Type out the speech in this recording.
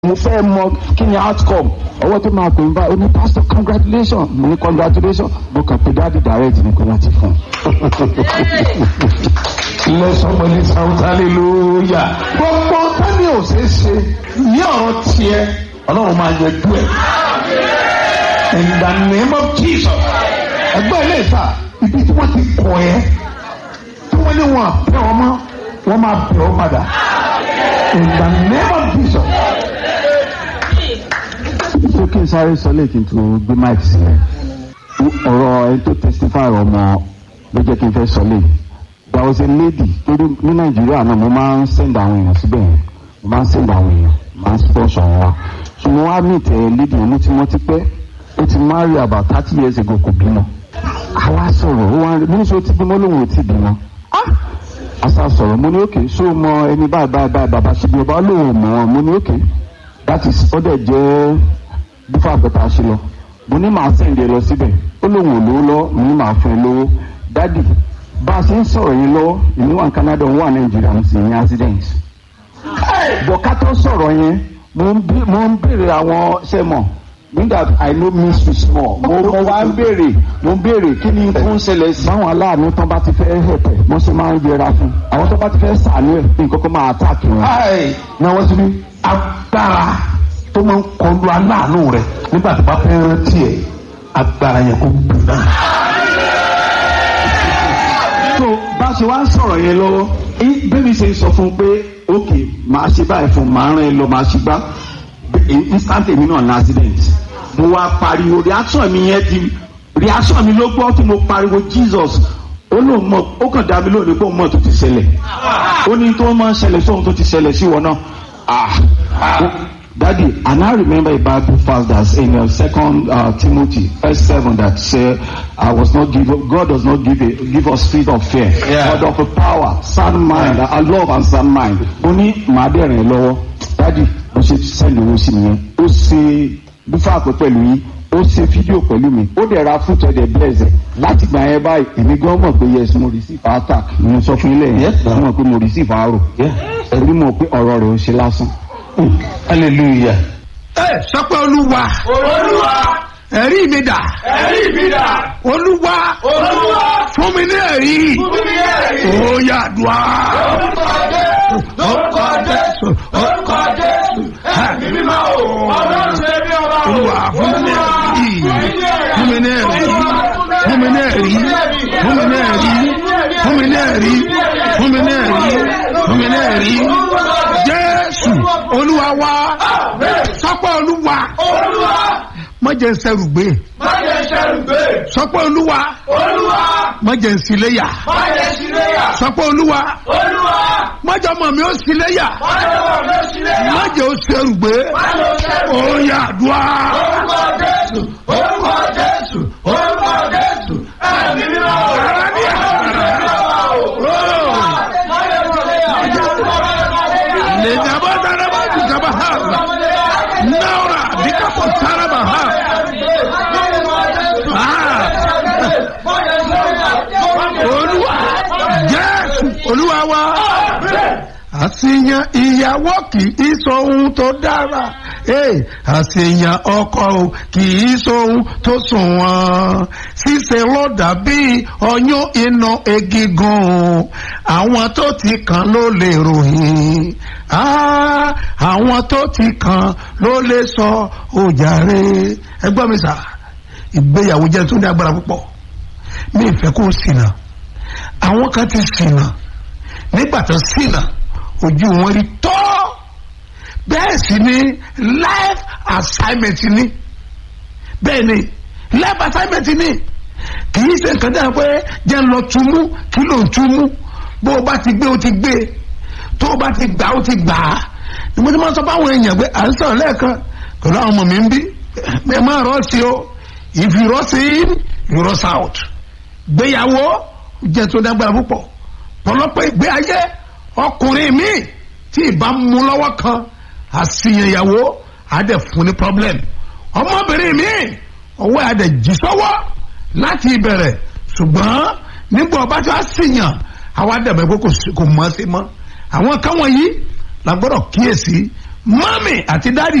mo fẹ́ mọ kí ni outcome ọwọ́ tó máa pè ń bá oní pastor congratulation mo ní congratulation mo kàn pé dáàdi direct ní kó wọ́n ti fún un. Let somebody shout hallelujah. Gbogbo tani ò ṣeé ṣe ní ọ̀rọ̀ tiẹ̀ ọlọ́run máa yanjú ẹ̀. In the name of Jesus. Ẹgbẹ́ ilé ìta ibi tí wọ́n ti kọ̀ ẹ́ tí wọ́n ní wọn àbẹ̀ wọn mọ́ wọ́n máa bẹ̀ ọ́ padà. In the name of Jesus. ṣé kí n sáré sọ lè kí n tó gbé mic sílẹ̀ ọ̀rọ̀ ẹni tó testify ọmọ ló jẹ́ kí n fẹ́ sọ lè there was a lady torí ní nàìjíríà náà mo máa ń send àwọn èèyàn síbẹ̀ yẹn mo máa ń send àwọn èèyàn máa ń sponsor wọn wá ṣùgbọ́n wá meet ẹ lady yẹn mo ti mọ́ ti pẹ́ ó ti marry about thirty years ago kò bímọ àwa sọ̀rọ̀ ó wá mo ní sọ ti bímọ lóun ò ti bímọ asa sọ̀rọ̀ mo ní òkè ṣó o mọ ẹni báyìí báyìí báyìí bàbá ṣe bí ọba lóun ò mọ̀ ọ́ mo ní òkè that is ó dẹ̀ jẹ́ bífà pẹ̀tà ṣe lọ mo ní màá sẹ̀ǹdẹ̀ lọ síbẹ̀ ó lóun ò lówó lọ mo ní màá fún ẹ lówó dádì bá a ṣe ń sọ̀rọ̀ yẹn lọ́wọ́ èmi wà ní Canada òun wà Nàìjíríà mo sì ní accident bọ̀ká tó sọ̀rọ̀ yẹn mo ń bí- mo ń béèrè àwọn sẹ́mọ̀ nígbà I know mystery small mo mo wá ń béèrè mo ń béèrè kí ni tó ń ṣẹlẹ̀ sí. báwọn aláàánú tán bá ti fẹ́ hẹ̀pẹ̀ wọ́n ṣe máa ń yẹra fún àwọn tó bá ti fẹ́ sàánú ẹ̀ nǹkan kan máa attack wọn. Ai, náà wọ́n ti ní agbára tó máa ń kọlu aláàánú rẹ̀ nígbà tó bá fẹ́ rántí ẹ̀ agbára yẹn kò gbù náà. so bá a ṣe wá ń sọ̀rọ̀ yẹn lọ́wọ́ í- bẹ́ẹ̀ni ṣe ń sọ fún un pé ok màá ṣe báyìí fún un màá rán ẹ lọ màá ṣe gbá Bẹ́- instant èmi náà ní accident mo wá pariwo reaction mi yẹn di reaction mi ló gbọ́ tí mo pariwo Jesus ó lóun mọ̀ ó kàn dá mi lónìí pé òun mọ̀ tó ti ṣẹlẹ̀ ó ní tó máa ń ṣẹlẹ̀ sóhun tó ti ṣẹlẹ̀ sí wọn náà ah Daddy, and I remember a Bible verse that's in uh, Second uh, Timothy, verse seven, that say, "I was not give God does not give a, give us spirit of fear, Yeah. but of a power, sound mind, Yeah. a love and sound mind." Ó ní màá bẹ̀rẹ̀ lọ́wọ́, Daddy, bó ṣe send owó sí mi yẹn, ó ṣe bífà pé pẹ̀lú yín, ó ṣe fídíò pẹ̀lú mi, ó dẹ̀ ra fúnjọ dẹ̀ bless ẹ̀. Láti gbà yẹn báyìí, èmi gan mọ̀ pé yes, mo receive attack, mo sọ fún ilé yẹn, Yes, sir. mo mọ̀ pé mo receive arrow, ẹ̀rí mọ̀ pé ọ̀rọ̀ rẹ̀ ò ṣe lásán. hallelujah. ẹ sọpẹ́ olúwa Olúwa, ẹ̀rí mi dà ẹ̀rí mi dà. olúwa Olúwa, fún mi ní ẹ̀rí fún mi ní ẹ̀rí. ó yá dùá Orúkọ Jésù, orúkọ Jésù, orúkọ Jésù. Ẹ̀mí mímọ́ o, ọlọ́run ṣe bí ọba o. olúwa fún mi ní ẹ̀rí fún mi ní ẹ̀rí fún mi ní ẹ̀rí fún mi ní ẹ̀rí fún mi ní ẹ̀rí fún mi ní ẹ̀rí fún mi ní ẹ̀rí jésù olúwa wá sọpẹ́ olúwa Olúwa, má jẹ́ n ṣẹrù gbé má jẹ́ ṣẹ́rù gbé. sọpẹ́ olúwa Olúwa, má jẹ́ n ṣíléyà má jẹ́ ṣíléyà. sọpẹ́ olúwa Olúwa, má jẹ́ ọmọ mi ó ṣíléyà má jẹ́ wọ̀ ló ṣíléyà. má jẹ́ ó ṣẹrù gbé Má lọ ṣẹ́rù. ó yá dùá Orúkọ Jésù, orúkọ Jésù, orúkọ Jésù. Ẹ̀mí mímọ́ o, ọlọ́run ṣe bí ọba o. Má jẹ́ ṣíléyà. lè jábọ́ dára bá ti jábá ha náírà díkàpọ̀ sára bá ha olúwa jésù olúwa wa àṣìyàn ìyàwó kì í sọ ohun tó dára ee àṣìyàn ọkọ o kì í sọ ohun tó sunwọ̀n ṣíṣe ló dàbí ọyún inú egigun àwọn tó ti kàn ló lè ròyìn Ah, àwọn tó ti kàn ló lè sọ òjàre ẹgbọ́n mi sà ìgbéyàwó jẹ́ tó ní agbára púpọ̀ mi ìfẹ́ kó ṣìnà àwọn kan ti ṣìnà nígbà tó ṣìnà ojú wọn rí tọ́ bẹ́ẹ̀ sì ni life assignment ni bẹ́ẹ̀ ni life assignment ni kì í ṣe nǹkan dáa pé jẹ́ ń lọ túmú kí ló ń túmú bó o bá ti gbé o ti gbé tó o bá ti gbà o ti gbà á ni mo ti máa sọ fáwọn èèyàn pé à ń sọ̀rọ̀ lẹ́ẹ̀kan pẹ̀lú àwọn ọmọ mi ń bí ẹ máa rọ́ sí o if you rush in you rush out gbéyàwó jẹ́ tó dágbára púpọ̀ pọ̀lọpọ̀ ìgbé ayé ọkùnrin mi tí ìbá mú lọ́wọ́ kan àṣìyànyàwó àdẹ fún ní problem ọmọbìnrin mi ọwọ́ àdẹ jì sọ́wọ́ láti ìbẹ̀rẹ̀ ṣùgbọ́n nígbà ọba tí wàá ṣìyàn àwọn àdàbẹ̀ pé kò sí- kò mọ̀ ọ́ sí mọ́ àwọn kan wọ̀nyí la gbọ́dọ̀ kíyèsí mọ́mì àti dádì